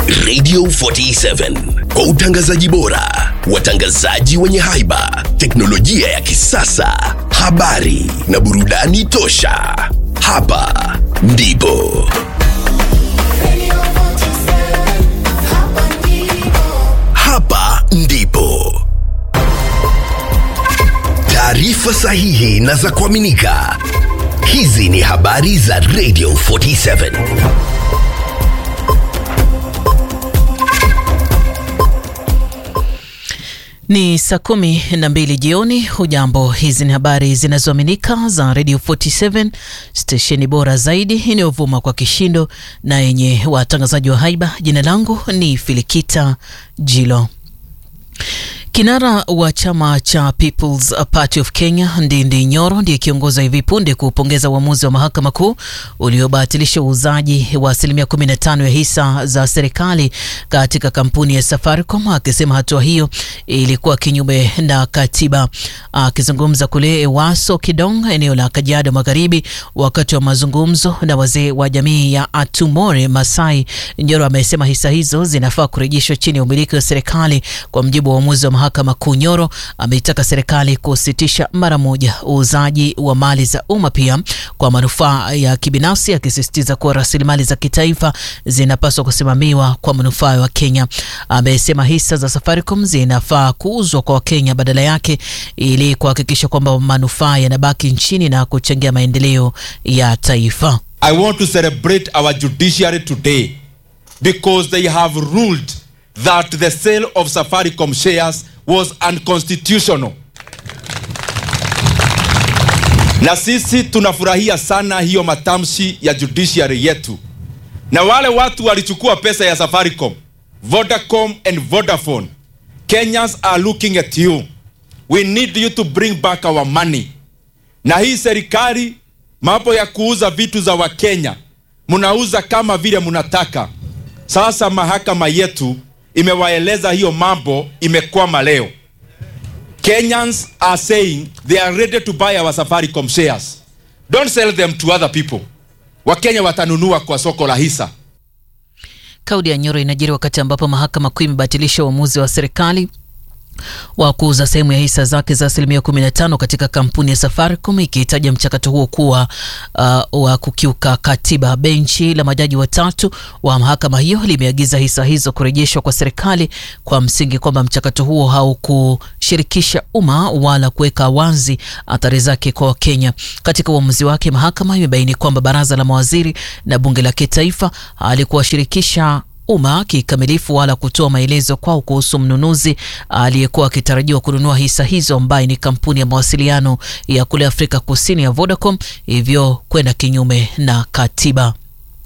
Radio 47 kwa utangazaji bora, watangazaji wenye haiba, teknolojia ya kisasa, habari na burudani tosha. Hapa ndipo hapa ndipo taarifa sahihi na za kuaminika. Hizi ni habari za Radio 47. Ni saa kumi na mbili jioni. Hujambo, hizi ni habari zinazoaminika za Radio 47 stesheni bora zaidi inayovuma kwa kishindo na yenye watangazaji wa haiba. Jina langu ni Filikita Jilo. Kinara wa chama cha People's Party of Kenya Ndindi Nyoro ndiye kiongoza hivi punde kupongeza uamuzi wa mahakama kuu uliobatilisha uuzaji wa asilimia 15 ya hisa za serikali katika kampuni ya Safaricom, akisema hatua hiyo ilikuwa kinyume na katiba. Akizungumza kule Ewaso Kidong, eneo la Kajiado Magharibi, wakati wa mazungumzo na wazee wa jamii ya Atumore Masai, Nyoro amesema hisa hizo zinafaa kurejeshwa chini ya umiliki wa serikali kwa mjibu wa uamuzi wa mahakama kuu. Nyoro ameitaka serikali kusitisha mara moja uuzaji wa mali za umma pia kwa manufaa ya kibinafsi, akisisitiza kuwa rasilimali za kitaifa zinapaswa kusimamiwa kwa manufaa ya Wakenya. Amesema hisa za Safaricom zinafaa kuuzwa kwa Wakenya badala yake ili kuhakikisha kwamba manufaa yanabaki nchini na kuchangia maendeleo ya taifa. I want to celebrate our judiciary today because they have ruled that the sale of Safaricom shares was unconstitutional. Na sisi tunafurahia sana hiyo matamshi ya judiciary yetu. Na wale watu walichukua pesa ya Safaricom, Vodacom and Vodafone, Kenyans are looking at you. We need you to bring back our money. Na hii serikali mambo ya kuuza vitu za Wakenya mnauza kama vile mnataka. Sasa mahakama yetu imewaeleza hiyo mambo imekwama leo. Kenyans are saying they are ready to buy our Safaricom shares. Don't sell them to other people. Wakenya watanunua kwa soko la hisa. Kauli ya Nyoro inajiri wakati ambapo mahakama kuu imebatilisha uamuzi wa serikali wa kuuza sehemu ya hisa zake za asilimia 15 katika kampuni ya Safaricom ikihitaja mchakato huo kuwa uh, wa kukiuka katiba. Benchi la majaji watatu wa mahakama hiyo limeagiza hisa hizo kurejeshwa kwa serikali kwa msingi kwamba mchakato huo haukushirikisha umma wala kuweka wazi athari zake kwa Wakenya. Katika uamuzi wake, mahakama imebaini kwamba baraza la mawaziri na bunge la kitaifa halikuwashirikisha umma kikamilifu wala kutoa maelezo kwao kuhusu mnunuzi aliyekuwa akitarajiwa kununua hisa hizo ambaye ni kampuni ya mawasiliano ya kule Afrika Kusini ya Vodacom, hivyo kwenda kinyume na katiba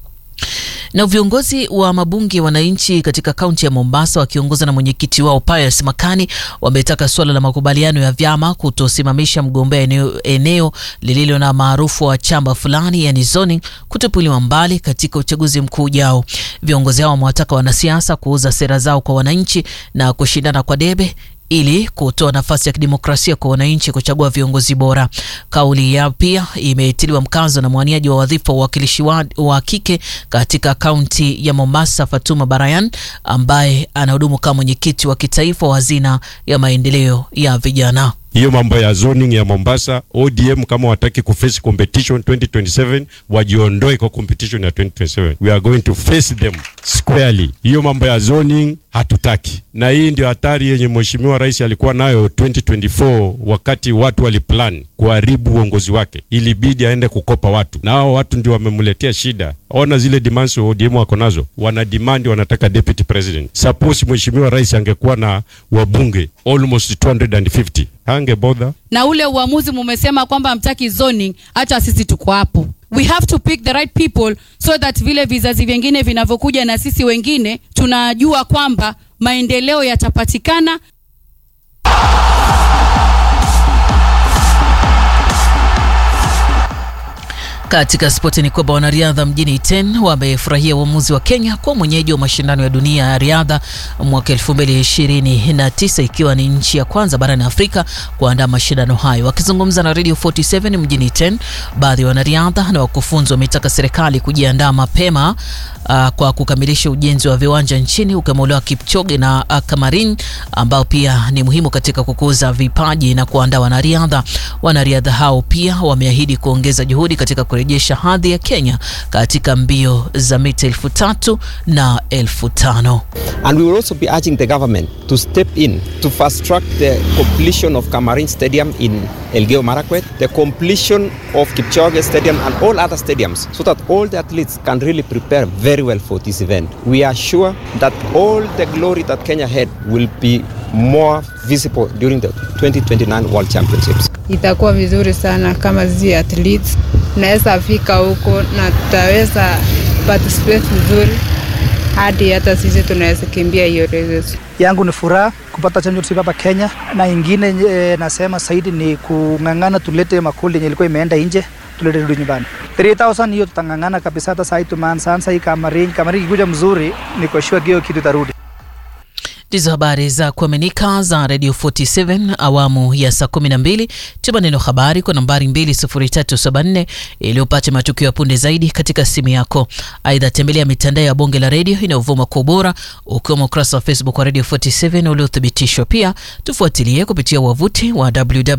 na viongozi wa mabunge ya wananchi katika kaunti ya Mombasa wakiongozwa na mwenyekiti wao Pius Makani wametaka suala la makubaliano ya vyama kutosimamisha mgombea eneo, eneo lililo na maarufu wa chama fulani yani zoning kutupiliwa mbali katika uchaguzi mkuu ujao. Viongozi hao wamewataka wanasiasa kuuza sera zao kwa wananchi na kushindana kwa debe ili kutoa nafasi ya kidemokrasia kwa wananchi kuchagua viongozi bora. Kauli yao pia imetiliwa mkazo na mwaniaji wa wadhifa wa uwakilishi wa, wa kike katika kaunti ya Mombasa, Fatuma Barayan, ambaye anahudumu kama mwenyekiti wa kitaifa wa hazina ya maendeleo ya vijana. hiyo mambo ya zoning ya Mombasa, ODM kama wataki kuface competition 2027 wajiondoe kwa competition ya 2027. We are going to face them squarely. Hiyo mambo ya zoning hatutaki, na hii ndio hatari yenye mheshimiwa rais alikuwa nayo 2024 wakati watu waliplan kuharibu uongozi wake, ilibidi aende kukopa watu, na hao watu ndio wamemletea shida. Ona zile demands ODM wako nazo, wana demand, wanataka deputy president. Suppose mheshimiwa rais angekuwa na wabunge almost 250 hangebodha na ule uamuzi mumesema kwamba mtaki zoning, hata sisi tuko hapo. We have to pick the right people so that vile vizazi vingine vinavyokuja na sisi wengine tunajua kwamba maendeleo yatapatikana. Katika spoti ni kwamba wanariadha mjini Iten wamefurahia uamuzi wa Kenya kuwa mwenyeji wa mashindano ya dunia ya riadha mwaka 2029 ikiwa ni nchi ya kwanza barani Afrika kuandaa mashindano hayo. Wakizungumza na Radio 47 mjini Iten, baadhi ya wanariadha na wakufunzi wametaka serikali kujiandaa mapema uh, kwa kukamilisha ujenzi wa viwanja nchini ukiwemo Kipchoge na uh, Kamarin ambao pia ni muhimu katika kukuza vipaji na kuandaa wanariadha. Wanariadha hao pia wameahidi kuongeza juhudi katika kurejesha hadhi ya Kenya katika mbio za mita elfu tatu na elfu tano. And we will also be urging the government to step in to fast track the completion of Kamarin Stadium in Elgeyo Marakwet, the completion of Kipchoge Stadium and all other stadiums so that all the athletes can really prepare very well for this event. We are sure that all the glory that Kenya had will be more visible during the 2029 World Championships. Itakuwa vizuri sana kama zi athletes naweza fika huko na tutaweza participate vizuri hadi hata sisi tunaweza kimbia hiyo races. yangu ni furaha kupata championship hapa Kenya, na ingine e, nasema zaidi ni kung'ang'ana tulete makundi yenye ilikuwa imeenda nje tulete rudi nyumbani. 3000 hiyo tutang'ang'ana kabisa. Hata sasa tumeanza hii Kamarin, Kamarin ikikuja mzuri, niko sure hiyo kitu itarudi. Ndizo habari za kuaminika za Radio 47 awamu ya saa 12. Tuma neno habari kwa nambari 20374 ili upate matukio ya punde zaidi katika simu yako. Aidha, tembelea mitandao ya bonge la redio inayovuma kwa ubora ukiwemo ukurasa wa Facebook wa Radio 47 uliothibitishwa. Pia tufuatilie kupitia wavuti wa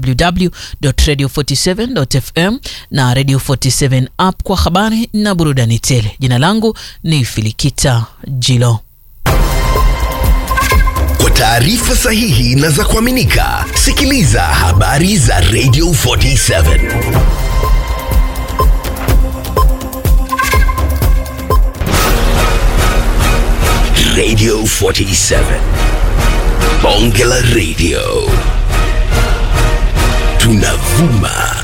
www.radio47.fm na Radio 47 app kwa habari na burudani tele. Jina langu ni Filikita Jilo. Kwa taarifa sahihi na za kuaminika, sikiliza habari za Radio 47. Radio 47. Bonge la Radio. Tunavuma